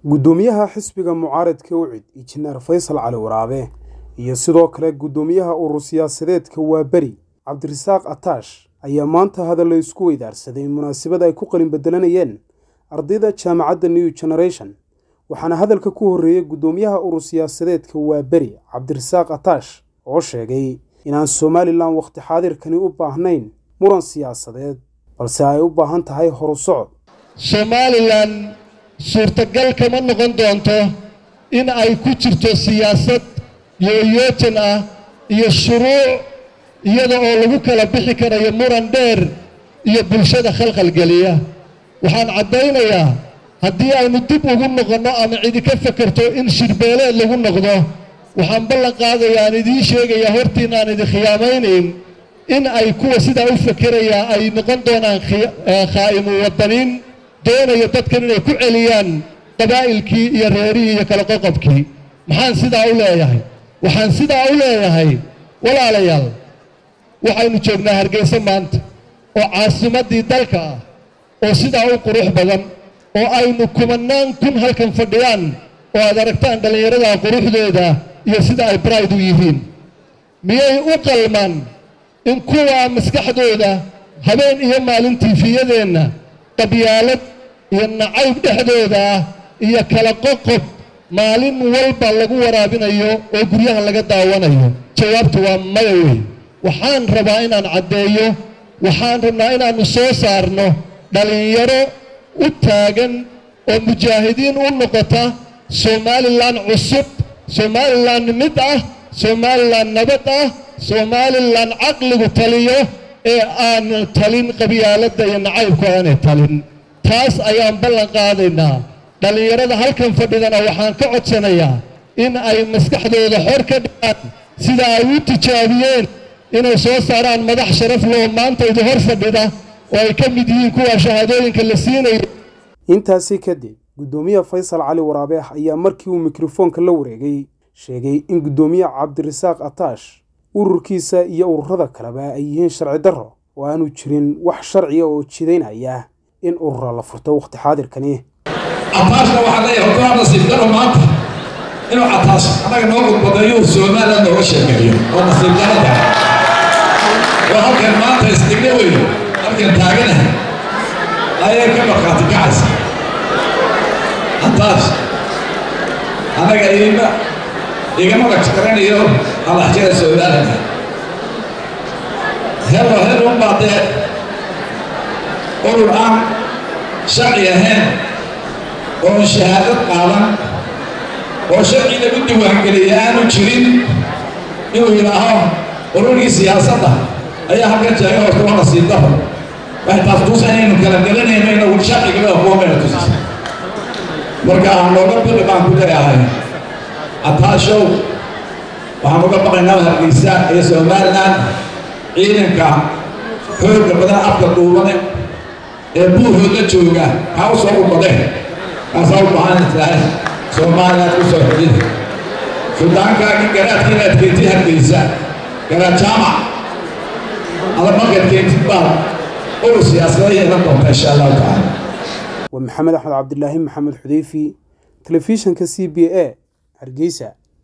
guddoomiyaha xisbiga mucaaradka ucid injineer faysal cali waraabe iyo sidoo kale guddoomiyaha urur siyaasadeedka waaberi cabdirasaaq ataash ayaa maanta hadalla isku weydaarsaday munaasabad ay ku qalin bedelanayeen ardayda jaamacadda new generation waxaana hadalka ku horreeyey guddoomiyaha urur siyaasadeedka waaberi cabdirasaaq ataash oo sheegay inaan somalilan wakhti xaadirkani u baahnayn muran siyaasadeed balse ay u baahan tahay horu socod somalilan suurtagal kama noqon doonto in ay ku jirto siyaasad yooyootan ah iyo shuruuc iyada oo lagu kala bixi karayo muran dheer iyo bulshada khalkhalgeliya waxaan caddaynayaa haddii aynu dib ugu noqonno ama cidi ka fekerto in shirbeeleed lagu noqdo waxaan ballan qaadayaa aan idiin sheegayaa hortiin aan idin khiyaamaynayn in ay kuwa sidaa u fekerayaa ay noqon doonaan khaa'imu waddaniin doonayo dadkan inay ku celiyaan qabaa'ilkii iyo reerihii iyo kala qoqobkii maxaan sidaa u leeyahay waxaan sidaa u leeyahay walaalayaal waxaynu joognaa hargeysa maanta oo caasimaddii dalka ah oo sidaa u qurux badan oo aynu kumannaan kun halkan fadhiyaan oo aad aragtaan dhallinyarada quruxdooda iyo sida ay bride u yihiin miyay u qalmaan in kuwaa maskaxdooda habeen iyo maalin tiifiyadeenna qabyaalad iyo nacayb dhexdooda ah iyo kala qoqob maalin walba lagu waraabinayo oo guryaha laga daawanayo jawaabtu waa maya wey waxaan rabaa inaan caddeeyo waxaan rabnaa inaannu soo saarno dhallinyaro u taagan oo mujaahidiin u noqota somalilan cusub somalilan mid ah somalilan nabad ah somalilan caqligu taliyo ee aan talin qabyaaladda iyo nacaybku aanay talin taas ayaan ballan qaadaynaa dhallinyarada halkan fadhidana waxaan ka codsanayaa in ay maskaxdooda xor ka dhigaan sida ay u tijaabiyeen inay soo saaraan madax sharaf loo maanta idi hor fadhida oo ay ka mid yihiin kuwa shahaadooyinka la siinayo intaasi kadib guddoomiye faysal cali waraabe ayaa markii uu mikrofoonka la wareegay sheegay in guddoomiye cabdirasaaq ataash ururkiisa iyo ururada kaleba ay yihiin sharci darro oo aanu jirin wax sharciya oo jidaynaya in urura la furto wakhti xaadirkani cataashna waxaa leeyahay horta nasiib daro maanta inuu cataash annaga noo gudbadeeyo somaliland nooga sheekeeyo oo nasiib darada oo halkan maanta isdhigna weyo halkan taaganaha ayay ka markhaati kacaysa cataash annaga iima igama lajkaranayo halaxjada somaliland helo helo unbaa dee urur aan sharci ahayn oon shahaadad qaadan oo sharci lagu diiwaangeliya aanu jirin inuu yidhaaho ururkii siyaasadda ayaa halkan jeega horta waa nasiib daro waxay taas tuusa inaynu kala gelanayno inagu sharcigaba kuwa mayna tusisa marka nooga bili baan ku leeyahay cataashow waxaan uga baqaynaa hargeysa iyo somaliland ciidanka xoogga badan afka duubane ee buuhood la jooga kaa u soo ubadeen kaasaa u baahan tahay soomaaliland u soo xidida suldaankaagii garaadkii inaad keentid hargeysa garaad jaamac ada markaad keentid baad urur siyaasada yeelan doonta insha allahu tacaala waa maxamed axmed cabdilaahi maxamed xudeyfi telefishanka c b a hargeysa